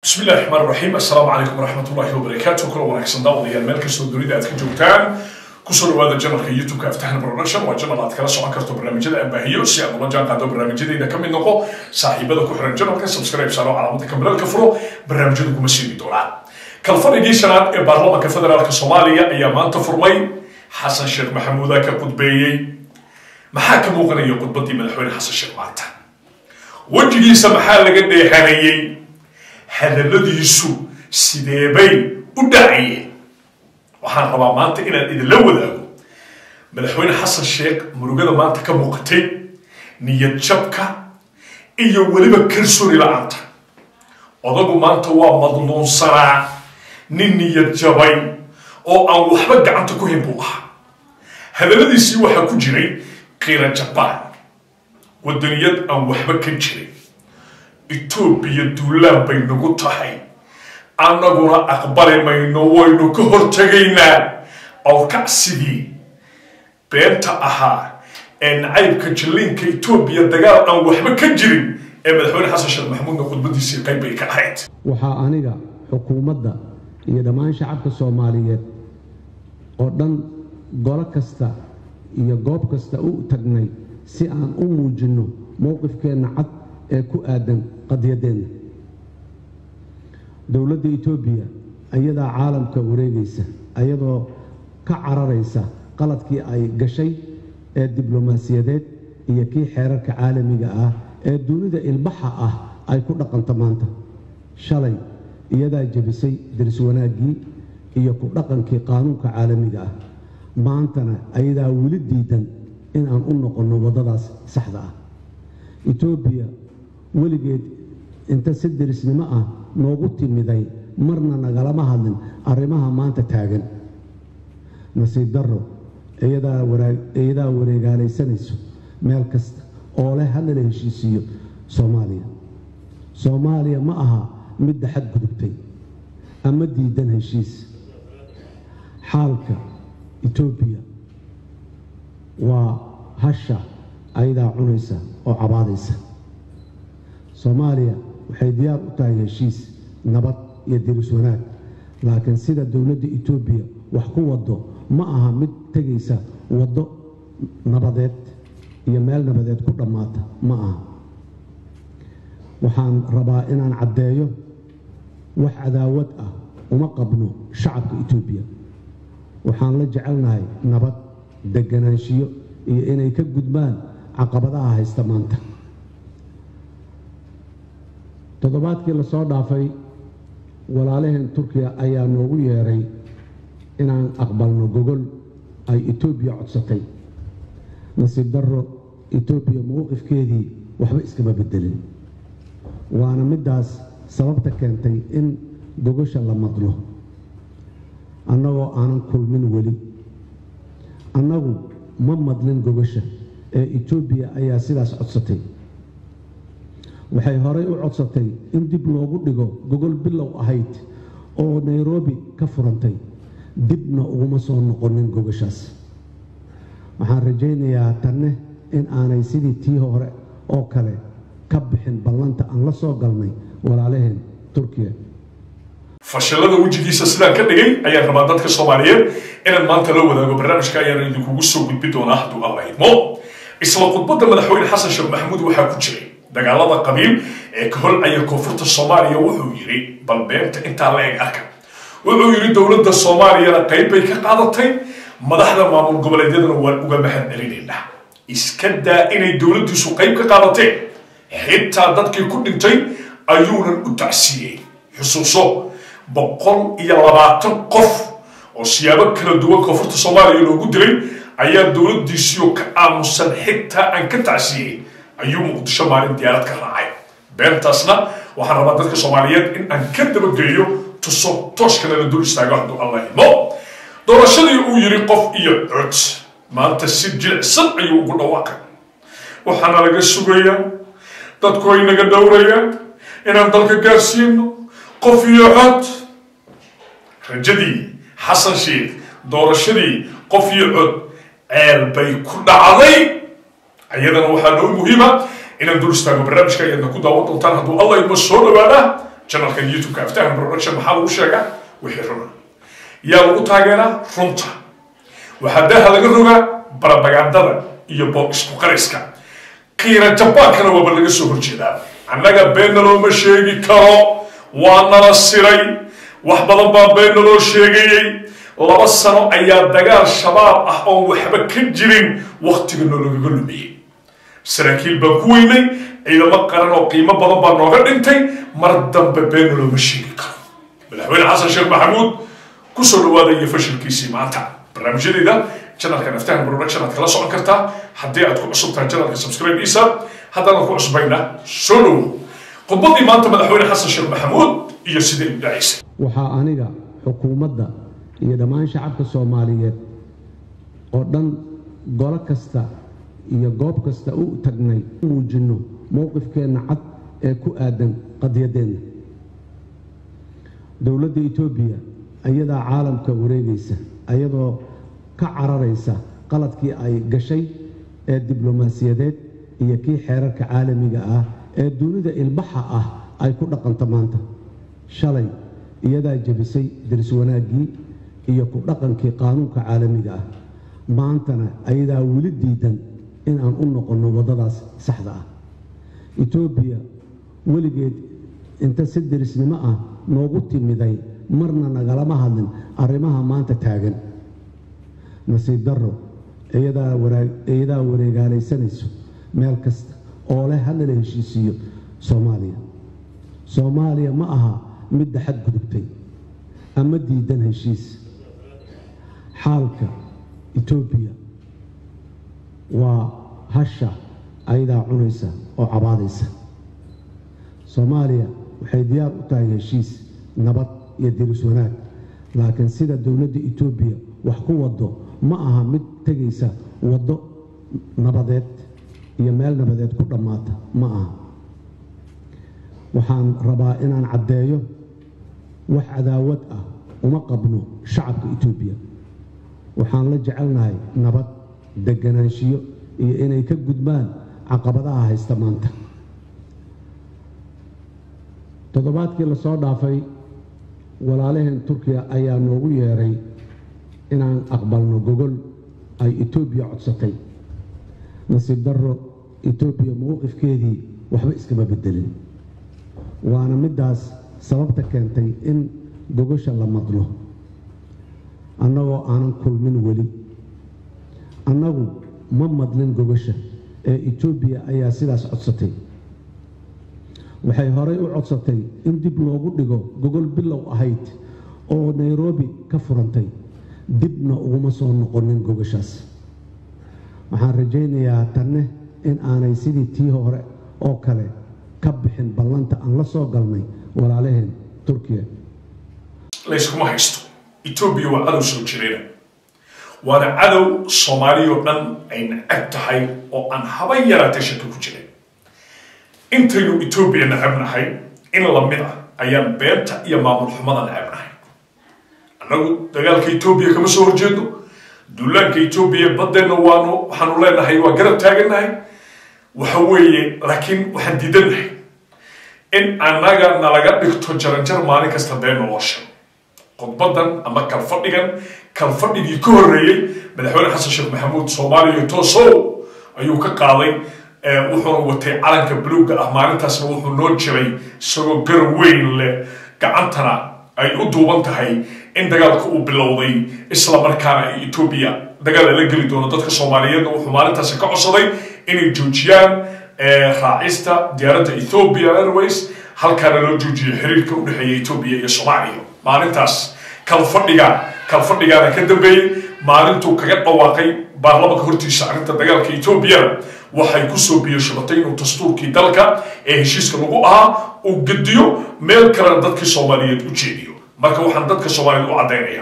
bismi illahi raxmaan raxiim assalaamu calaykum waraxmat ullahi wabarakaatu kula wanaagsan daawadayaal meel kastoo dunida aad ka joogtaan kusoo dhawaada janalka youtube-ka aftahan production waa janal aad kala socon karto barnaamijyada aan baahiyo si aad ula jaan qaado barnaamijyadayda ka mid noqo saaxiibada ku xiran janalka subscribe saaro calaamada kambelalka furo barnaamijyadu kuma siini doonaan kalfadhigii shanaad ee baarlamaanka federaalk soomaaliya ayaa maanta furmay xasan sheekh maxamuuda ka khudbeeyey maxaa ka muuqanaya khudbadii madaxweyne xasan sheekh maanta wejigiisa maxaa laga dheehanayey hadalladiisu sideebay u dhacayeen waxaan rabaa maanta inaan idinla wadaago madaxweyne xasan sheekh murugada maanta ka muuqatay niyad jabka iyo weliba kalsooni la-aanta odagu maanta waa madluunsanaa nin niyad jabay oo aan waxba gacanta ku hin buu ahaa hadalladiisii waxaa ku jiray qiira jabaan wadaniyad aan waxba ka jirin etoobiya duulaan bay nagu tahay annaguna aqbali mayno waynu ka hortegaynaa awkacsigii beenta ahaa ee nacaybka jalliinka etoobiya dagaal aan waxba ka jirin ee madaxweyne xasan sheekh maxamuudna khudbadiisii qayb bay ka ahayd waxaa aniga xukuumadda iyo dhammaan shacabka soomaaliyeed oo dhan golo kasta iyo goob kasta u tagnay si aan u muujinno mowqifkeenna cad ee ku aadan qadiyadeenna dowladda etoobiya ayadaa caalamka wareegaysa ayadoo ka cararaysa qaladkii ay gashay ee diblomaasiyadeed iyo kii xeerarka caalamiga ah ee dunida ilbaxa ah ay ku dhaqanto maanta shalay iyadaa jebisay daris wanaaggii iyo ku dhaqankii qaanuunka caalamiga ah maantana ayadaa weli diidan in aan u noqonno waddadaas saxda ah etoobiya weligeed inta si derisnimo ah noogu timiday marna nagalama hadlin arrimaha maanta taagan nasiib darro iyadaa wareegaalaysanayso meel kasta oo leh hadlala heshiisiiyo soomaaliya soomaaliya ma aha midda xadgudubtay ama diidan heshiis xaalka etoobiya waa hasha ayadaa cunaysa oo cabaadaysa soomaaliya waxay diyaar u tahay heshiis nabad iyo diris wanaag laakiin sida dowladda etoobiya wax ku waddo ma aha mid tegaysa waddo nabadeed iyo meel nabadeed ku dhammaata ma aha waxaan rabaa inaan caddeeyo wax cadaawad ah uma qabno shacabka etoobiya waxaan la jecelnahay nabad deganaanshiyo iyo inay ka gudbaan caqabadaha haysta maanta toddobaadkii lasoo dhaafay walaalaheen turkiya ayaa noogu yeeray inaan aqbalno gogol ay etoobiya codsatay nasiib darro etoobiya mowqifkeedii waxba iskama beddelin waana middaas sababta keentay in gogosha la madno annagoo aanan kulmin weli annagu ma madlin gogosha ee etoobiya ayaa sidaas codsatay waxay horay u codsatay in dib loogu dhigo gogol bilow ahayd oo nairobi ka furantay dibna uguma soo noqonin gogoshaas waxaan rajaynayaa tanne in aanay sidii tii hore oo kale ka bixin ballanta aan la soo galnay walaalaheen turkiya fashilada wejigiisa sidaan ka dhigay ayaan rabaa dadka soomaaliyeed inaan maanta la wadaago barnaamijka ayaan idinkugu soo gudbi doonaa hadduu alla idmo isla khudbadda madaxweyne xasan sheekh maxamuud waxaa ku jiray dagaalada qabiil ee ka holcaya koonfurta soomaaliya wuxuu yidhi bal beenta intaa la eg arka wuxuu yidhi dowladda soomaaliyana qayb bay ka qaadatay madaxda maamul goboleedyadana waan uga mahad celinaynaa iska daa inay dowladdiisu qayb ka qaadateen xitaa dadkii ku dhintay ayuunan u tacsiiyey xusuuso boqol iyo labaatan qof oo siyaabo kala duwan koonfurta soomaaliya loogu dilay ayaa dowladdiisiyo ka aamusan xitaa aan ka tacsiiyey ayuu muqdisho maalin diyaarad ka raacay beentaasna waxaan rabaa dadka soomaaliyeed in aan ka dabageeyo tuso tooshkana la dul istaago hadduu alla imo doorashadii uu yidhi qof iyo cod maanta si jilicsan ayuu ugu dhawaaqay waxaana laga sugayaa dadku ay naga dhowrayaan inaan dalka gaarsiino qof iyo cod rajadii xasan sheekh doorashadii qof iyo cod ceel bay ku dhacday ayadana waxaa noo muhiima inaan dul istaago barnaamijka ayaadna ku daawan doontaan hadduu allah idma soo dhawaada janalkan youtube-ka aftahan production maxaa lagu sheegaa wixii runa yaa lagu taageeraa runta waxaa daha laga rogaa barabagandada iyo boob isku qariska qiira jabaankana waaba laga soo horjeedaa annaga beenna looma sheegi karo waa nala siray wax badan baa beenna loo sheegayey laba sano ayaa dagaal shabaab ah oon waxba ka jirin waktiga noolagaga lumiyey saraakiil baan ku weynay ciidamo qaran oo qiimo badan baa nooga dhintay mar dambe beenna looma sheegi karo madaxweyne xasan sheekh maxamuud kusoo dhawaada iyo fashilkiisii maanta barnaamijyadeeda janalkan aftahan production aad kala socon kartaa haddii aad ku cusub tahay janalka subscribe isa haddaanan ku cusbayna soo dhowo khudbadii maanta madaxweyne xasan sheekh maxamuud iyo sidai u dhacaysay waxaa aniga xukuumadda iyo dhammaan shacabka soomaaliyeed oo dhan golo kasta iyo goob kasta u tagnay muujinno mowqifkeenna cad ee ku aadan qadiyadeenna dowladda etoobiya ayadaa caalamka wareegaysa ayadoo ka cararaysa qaladkii ay gashay ee diblomaasiyadeed iyo kii xeerarka caalamiga ah ee dunida ilbaxa ah ay ku dhaqanto maanta shalay iyadaa jebisay daris wanaaggii iyo ku dhaqankii qaanuunka caalamiga ah maantana ayadaa weli diidan inaan u noqonno waddadaas saxda ah etoobiya weligeed inta si derisnimo ah noogu timiday marna nagalama hadlin arrimaha maanta taagan nasiib darro iyadaa wareegaalaysanayso meel kasta oo leh hadlala heshiisiiyo soomaaliya soomaaliya ma aha midda xadgudubtay ama diidan heshiis xaalka etoobiya waa hasha ayadaa cunaysa oo cabaadaysa soomaaliya waxay diyaar u tahay heshiis nabad iyo diris wanaag laakiin sida dowladda etoobiya wax ku waddo ma aha mid tegaysa waddo nabadeed iyo meel nabadeed ku dhammaata ma aha waxaan rabaa inaan caddeeyo wax cadaawad ah uma qabno shacabka etoobiya waxaan la jecelnahay nabad deganaanshiyo iyo inay ka gudbaan caqabadaha haysta maanta toddobaadkii lasoo dhaafay walaalaheen turkiya ayaa noogu yeeray inaan aqbalno gogol ay etoobiya codsatay nasiib darro etoobiya mowqifkeedii waxba iskama bedelin waana middaas sababta keentay in gogosha la madlo annagoo aanan kulmin weli annagu ma madlin gogosha ee etoobiya ayaa sidaas codsatay waxay horay u codsatay in dib loogu dhigo gogol bilow ahayd oo nairobi ka furantay dibna uguma soo noqonin gogoshaas waxaan rajaynayaa tanne in aanay sidii tii hore oo kale ka bixin ballanta aan la soo galnay walaalaheen turkiya layskuma haysto etoobiya waa cadow soo jirayna waana cadow soomaaliyao dhan ay nacab tahay oo aan haba yaraatee shaka ku jirin intaynu etoobiya nacabnahay in lamid ah ayaan beenta iyo maamul xumada nacabnahay annagu dagaalka etoobiya kama soo horjeedno duulaanka etoobiya baddeenna waanu waxaanu leenahay waa garab taagannahay waxa weeye laakiin waxaan diidannahay in annaga nalaga dhigto jaranjar maalin kasta been nolosha khudbadan ama kalfadhigan kalfadhigii ka horreeyey madaxweyne xasan sheekh maxamuud soomaaliya toosow ayuu ka qaaday wuxuuna watay calanka buluugga ah maalintaasna wuxuu noo jiray isagoo garab weyn leh gacantana ay u duuban tahay in dagaalka uu bilowday isla markaana ay etoobiya dagaal la geli doono dadka soomaaliyeedna wuxuu maalintaasi ka codsaday inay joojiyaan raacista diyaaradda ethoopia airways halkaana loo joojiyay xiriirka u dhexeeya etoobiya iyo soomaaliya maalintaas kalfadhiga kalfadhigaana ka dambeeyey maalintuu kaga dhawaaqay baarlamanka hortiisa arrinta dagaalka etoobiyana waxay kusoo biyashabatay inuu dastuurkii dalka ee heshiiska lagu ahaa uu gediyo meel kalena dadkii soomaaliyeed u jeediyo marka waxaan dadka soomaaliyeed u caddaynaya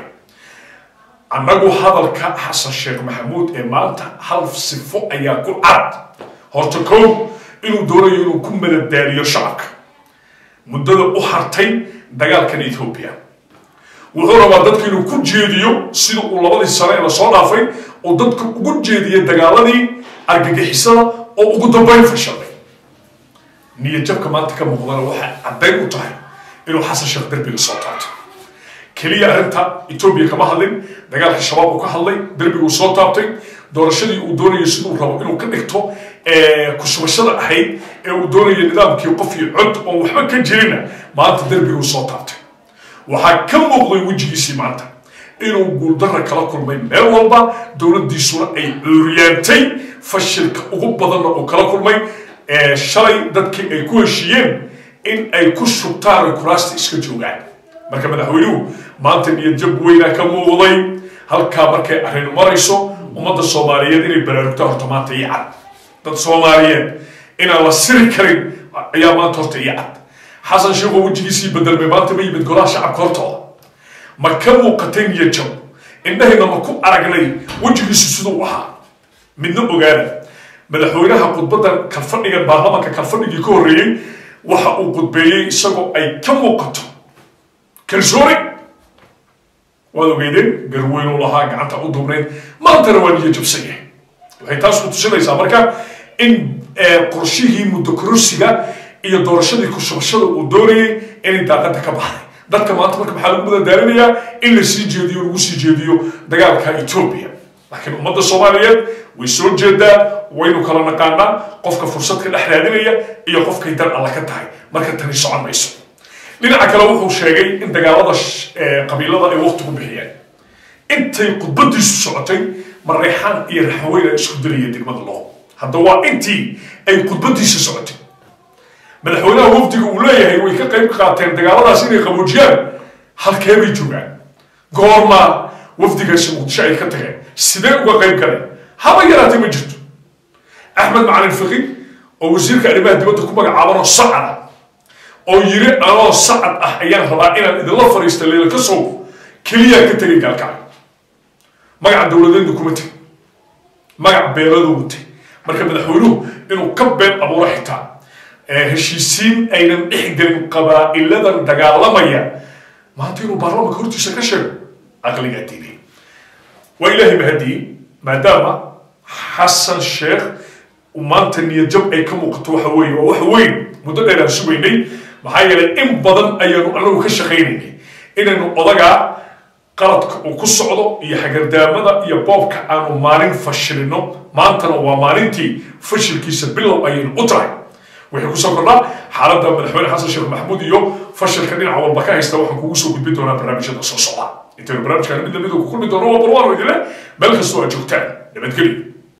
annagu hadalka xasan sheekh maxamuud ee maanta hal sifo ayaa ku cad horta kow inuu doonayo inuu ku madadaaliyo shacabka muddada u hartay dagaalkan etoobiya wuxuu rabaa dadka inuu ku jeediyo sida uu labadii sane ee lasoo dhaafay uu dadka ugu jeediyay dagaaladii argagixisada oo ugu dambayn fashalay niyadjabka maanta ka muuqdana waxay caddayn u tahay inuu xasan sheekh derbiga soo taabto keliya arrinta etoobiya kama hadlin dagaalka shabaab uu ka hadlay derbiguu soo taabtay doorashadii uu doonayay siduu rabo inuu ka dhigto kushubashada ahayd ee uu doonayay nidaamkii qof iyo cod oon waxba ka jirina maanta derbiguu soo taabtay waxaa ka muuqday wejigiisii maanta inuu guuldarra kala kulmay meel walba dowladdiisuna ay cuuriyaantay fashilka ugu badanna uu kala kulmay shalay dadkii ay ku heshiiyeen in ay ku shubtaan kuraasta iska joogaan marka madaxweynuhu maanta niyadjab weynaa ka muuqday halkaa markay arrin marayso ummadda soomaaliyeed inay baraarugta horta maanta iyo cad dad soomaaliyeed inaan la siri karin ayaa maanta horta iyo cad xasan sheekoo wejigiisii bedelmay maanta ma yimid golaha shacabka hortooda ma ka muuqatay niyadjab indhahayna ma ku aragnay wejigiisu siduu ahaa midna ogaada madaxweynaha khudbaddan kalfadhigan baarlamanka kalfadhigii ka horreeyey waxa uu khudbeeyey isagoo ay ka muuqato kalsooni waad ogeydeen garweynuu lahaa gacanta u duubnayd maantana waa niyo jabsan yahay waxay taas ku tusinaysaa marka in qorshihii muddo kororsiga iyo doorashadii kushubashada uu doonayay inay daaqada ka baxday dadka maanta marka maxaa lagu madadaalinayaa in la sii jeediyo lagu sii jeediyo dagaalka etoobiya laakiin ummadda soomaaliyeed way soo jeedaa waynu kala naqaanaa qofka fursad ka dhex raadinaya iyo qofkay dar alla ka tahay marka tani socon mayso dhinaca kale wuxuu sheegay in dagaalada qabiilada ay waqti ku bixiyeen intay khudbadiisu socotay mareexaan iyo raxaweyna isku dilaya degmada loo hadda waa intii ay khudbadiisa socotay madaxweynaha wafdiga uu leeyahay way ka qayb qaateen dagaaladaas inay qaboojiyaan halkee bay joogaan goorma wafdigaasi muqdisho ay ka tageen sidee uga qayb galeen haba yaraatay ma jirto axmed macalin fiqi oo wasiirka arrimaha dibadda ku magacaabanoo sacada oo yiri anoo sacad ah ayaan rabaa inaan idinla fariista leela ka sow keliyaa ka tegay gaalkacay magaca dowladeedna kuma tegin magac beeladu watay marka madaxweynuhu inuu ka been abuuro xitaa heshiisiin aynan dhex gelin qabaa'iladan dagaalamaya maanta inuu baarlamanka hortiisa ka sheego aqligaa diiday waa ilaahay mahadiyey maadaama xasan sheekh maanta niyadjab ay ka muuqato waxa weeye waa wax weyn muddo dheer aan sugaynay maxaa yeelay in badan ayaanu anagu ka shaqaynaynay inaynu odagaa qaladka uu ku socdo iyo hagardaamada iyo boobka aanu maalin fashilino maantana waa maalintii fashilkiisa bilow ayaynu u tahay waxay kusoo kordhaa xaaladda madaxweyne xasan sheekh maxamuud iyo fashilka dhinaca walba ka haysta waxaan kugu soo gudbin doonaa barnaamijyada soo socda intaynu barnaamijkan mid lamid ku kulmi doono waa barwaano idile meel kastoo aad joogtaan nabadgelyo